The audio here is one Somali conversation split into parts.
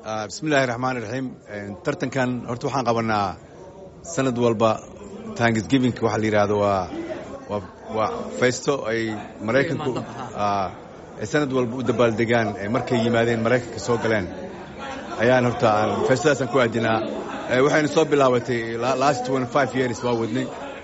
bismillahi raxmaani raxiim tartankan horta waxaan qabanaa sanad walba tanksgivinka waxaa la yidhaahdo waa waa faysto ay maraykanku ay sanad walba u dabaaldegaan markay yimaadeen maraykanka soo galeen ayaan horta aan faystadaasaan ku aadinaa waxayna soo bilaabatay last years waa wadnay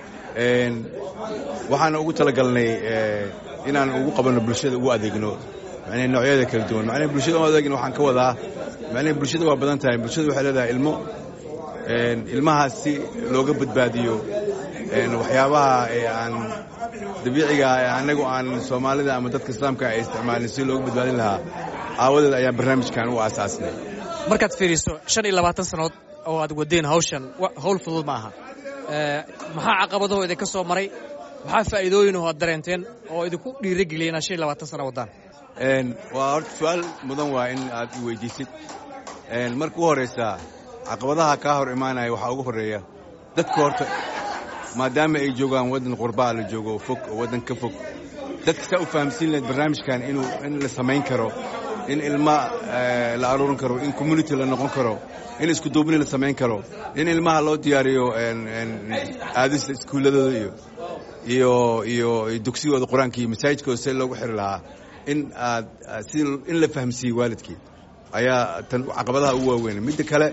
waxaana ugu talagalnay inaan ugu qabanno bulshada ugu adeegno macnii noocyada kala duwan macnii bulshada u adeegno waxaan ka wadaa macnii bulshada waa badan tahay bulshada waxay leedahay ilmo ilmahaas si looga badbaadiyo waxyaabaha aan dabiiciga annagu aan soomaalida ama dadka islaamka ay isticmaalin si looga badbaadin lahaa aawadeed ayaa barnaamijkan u aasaasnay markaad fiiriso shan iyo labaatan sannood oo aad wadeen hawshan hawl fudud ma aha maxaa caqabadaho idinka soo maray maxaa faa'iidooyinoo aad dareenteen oo idinku dhiirigeliya inaad shan iyo labaatan sana waddaan waa horta su-aal mudan waa in aad i weydiisid marka u horraysa caqabadaha kaa hor imaanaya waxaa ugu horreeya dadka horta maadaama ay joogaan waddan qurbaa la joogo fog oo waddan ka fog dadka saa u fahamsiin lahayd barnaamijkan inuu in la samayn karo in ilma la aruurin karo in community la noqon karo in iskuduubni la samayn karo in ilmaha loo diyaariyo aadista iskuulladooda iyo iyo iyo dugsigooda qur-aanka iyo masaajidkooda see loogu xiri lahaa in aad si in la fahamsiiyey waalidkii ayaa tan caqabadaha ugu waaweyn midda kale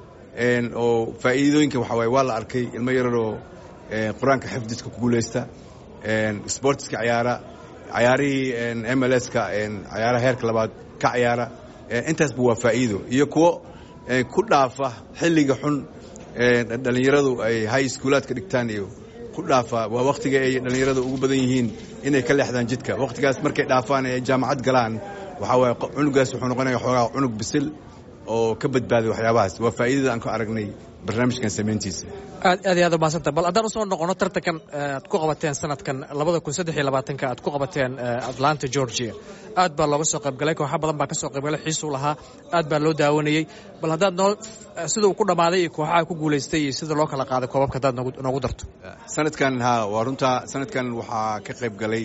oo faa'iidooyinka waxaa waaye waa la arkay ilmo yararoo qur-aanka xifdiska ku guulaysta sportiska cayaara cayaarihii m l ska cayaaraha heerka labaad ka cayaara intaasba waa faa'iido iyo kuwo ku dhaafa xilliga xun dhallinyaradu ay high schoolaadka dhigtaan iyo ku dhaafa waa wakhtiga ay dhallinyaradu ugu badan yihiin inay ka leexdaan jidka wakhtigaas markay dhaafaan ee jaamacad galaan waxaa waaye cunugaas wuxuu noqonaya xoogaa cunug bisil oo ka badbaaday waxyaabahaas waa faa'iidada aan ku aragnay barnaamijkan samayntiisa aad aad iyo aad umahadsanta bal haddaan usoo noqono tartankan aad ku qabateen sanadkan labada kun saddex iyo labaatanka aad ku qabateen atlanta georgia aad baa looga soo qaybgalay kooxa badan baa ka soo qaybgalay xiisuu lahaa aad baa loo daawanayey bal haddaad noo sida uu ku dhammaaday iyo kooxaha ku guulaystay iyo sida loo kala qaaday koobabka haddaad noogu darto sanadkan ha waa runtaa sanadkan waxaa ka qayb galay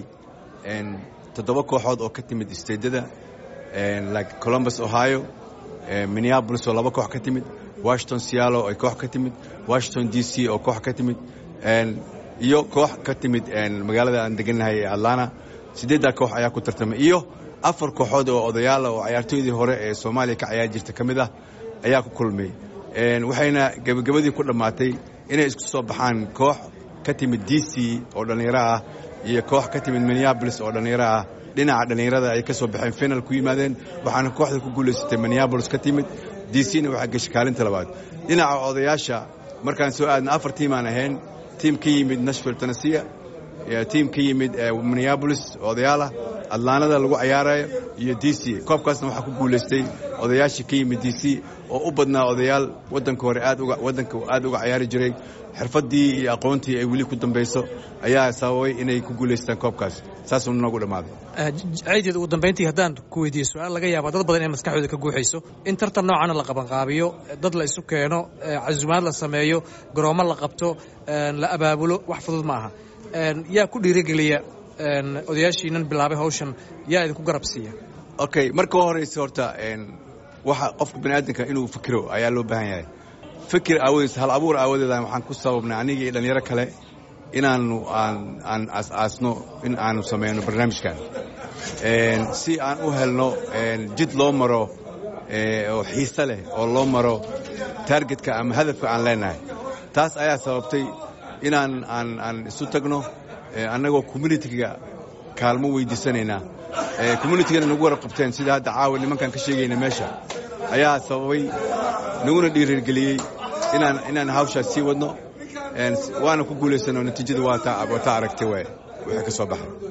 toddoba kooxood oo ka timid isteedada like columbus ohio minneabolis oo laba koox ka timid washington sealo ay koox ka timid washington d c oo koox ka timid iyo koox ka timid magaalada aan degannahay ee atlanta siddeeddaa koox ayaa ku tartamay iyo afar kooxood oo odayaala oo cayaartooydii hore ee soomaaliya ka cayaar jirta ka mid ah ayaa ku kulmay waxayna gebagabadii ku dhammaatay inay isku soo baxaan koox ka timid d c oo dhallinyaro ah iyo koox ka timid minneabolis oo dhallinyaro ah dhinaca dhallinyarada ay ka soo baxeen final ku yimaadeen waxaana kooxda ku guulaysatay minneabolis ka timid d c na waxaa geshay kaalinta labaad dhinaca odayaasha markaan soo aadna afar tiimaan ahayn tiim ka yimid nashville tennessia tiim ka yimid minneabolis odayaalah adlaanada lagu cayaarayo iyo d c koobkaasna waxaa ku guulaystay odayaashii ka yimid d c oo u badnaa odayaal waddanka hore aad uga waddanka aad uga cayaari jiray xirfaddii iyo aqoontii ay weli ku dambayso ayaa sababay inay ku guulaystaan koobkaas saasuu noogu dhammaaday ciideed ugu dambayntii haddaan ku weydiiye su-aal laga yaaba dad badan inay maskaxdooda ka guuxayso in tartan noocana la qabanqaabiyo dad la isu keeno casumaad la sameeyo garoommo la qabto la abaabulo wax fudud ma aha yaa ku dhiirigeliya odayaashiinan bilaabay hawshan yaa idinku garab siiya okay marka horeysa horta waxa qofka bani aadamka inuu fikiro ayaa loo baahan yahay fikir aawadees hal abuur aawadeeda waxaan ku sababnay aniga iyo dhallinyaro kale inaanu aan aan aas-aasno in aanu samayno barnaamijkan si aan u helno jid loo maro oo xiise leh oo loo maro taargetka ama hadafka aan leenahay taas ayaa sababtay inaan aan aan isu tagno annagoo communitiga kaalmo weydiisanaynaa communitigana nagu warab qabteen sida hadda caawa nimankaan ka sheegayna meesha ayaa sababay naguna dhiirigeliyey inaan inaan hawshaas sii wadno waana ku guulaysano natiijada waa taa aragtay waay wixii ka soo baxay